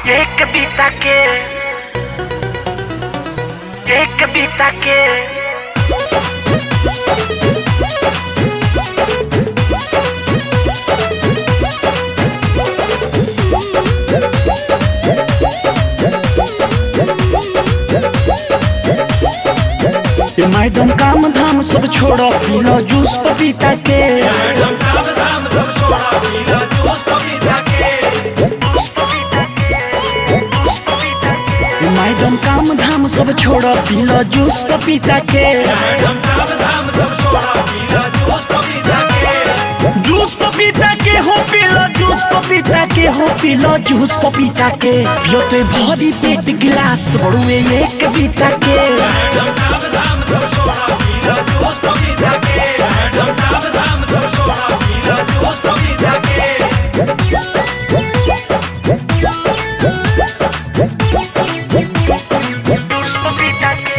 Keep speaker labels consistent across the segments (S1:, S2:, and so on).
S1: एक बीता के एक बीता के
S2: ये मैडम काम धाम सब छोड़ो पीलो जूस पपीता के ये मैडम काम धाम सब छोड़ो पीलो जूस पपीता के जूस पपीता के हो पीलो जूस पपीता के हो पीलो जूस पपीता के पियो ते भरी पेट गिलास बड़ुए एक बीता के
S1: जूस पपीता के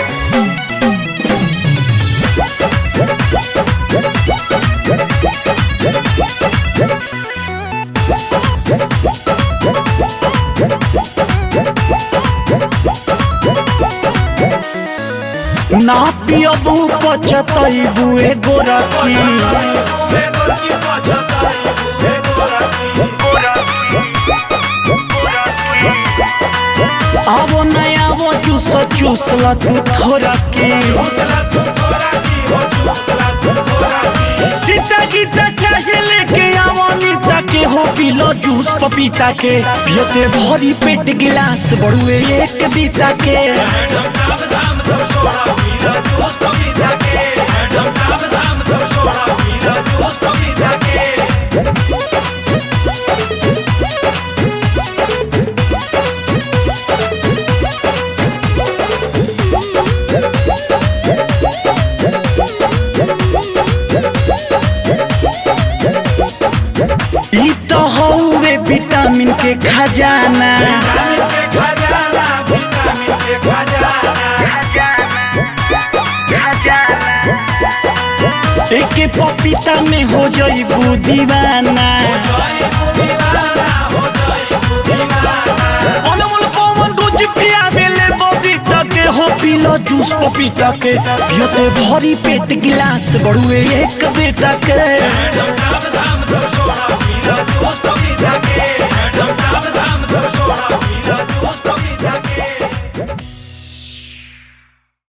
S2: ना पियबू पचतैबू एगो रखी आवो नया वो जूस चूस ल तू थोड़ा के सीता गीता चाहे लेके आवो नीता के हो पीलो जूस पपीता के पियते भरी पेट गिलास बड़ुए एक बीता के ई तो हौवे विटामिन के खजाना एके पपीता में हो जईबू दीवाना अनमोल पवन दूज पिया बेले बबीता के हो पीलो जूस पपीता के पियते भरी पेट गिलास बड़ुए एक बेटा के
S3: Dum dum dum, so so, dum dum dum, dum dum dum,